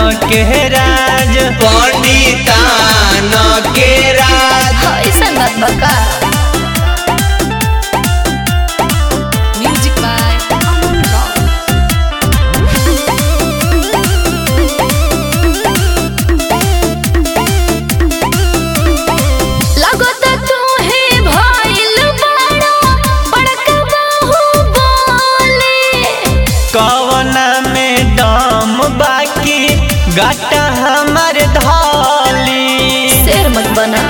के राज पंडितान के राज ऐसा बात बका म्यूजिक बाय अमन रॉक लगत तुहे भइल बड़ा बड़का बाहुबली कवना में दम बाकी गाटा हमार धाली शेर मत बना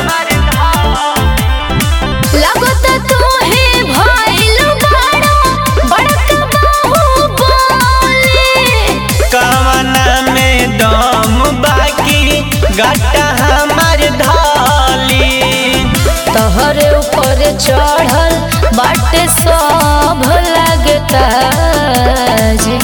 लगत तुहे भइल बड़ा बड़का बाहुबली कवना में दम बाकी गाटा हमार धाली तहरे ऊपर चढ़ल बाटे सब लगता जी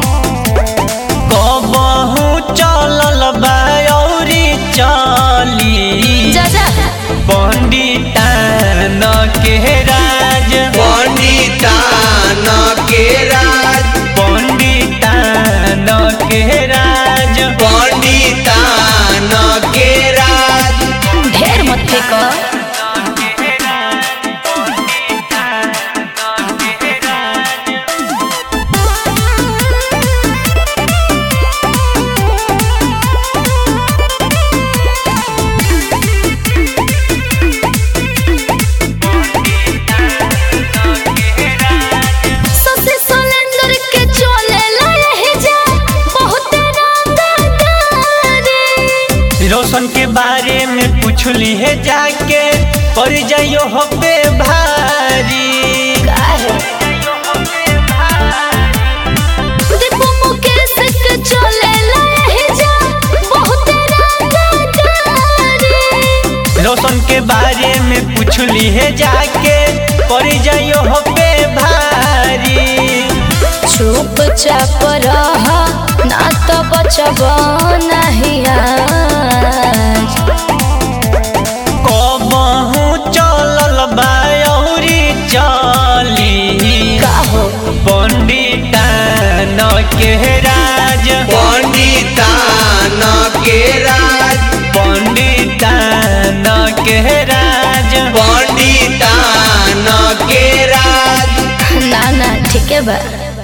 कबहू चलल बायौरी चली जा जा पंडितान के राज पंडितान के राज पंडितान के राज पंडितान के राज ढेर मत फेंको ससे सिलेंडर के चले लहे जा बहुत रंगदारी रोशन के बारे में पूछली है जाके पड़ जाइयो हो पे भारी काहे दीपू मुकेश के चले लहे जा बहुत रंगदारी रोशन के बारे में पूछली है जाके पड़ जाइयो हो पे भारी चुप चाप रह ना तो बचब नहीं आज कबहू चलल बायौरी चली काहो पंडितान के राज पंडितान के राज पंडितान के राज पंडितान के राज ना ना ठीक है बा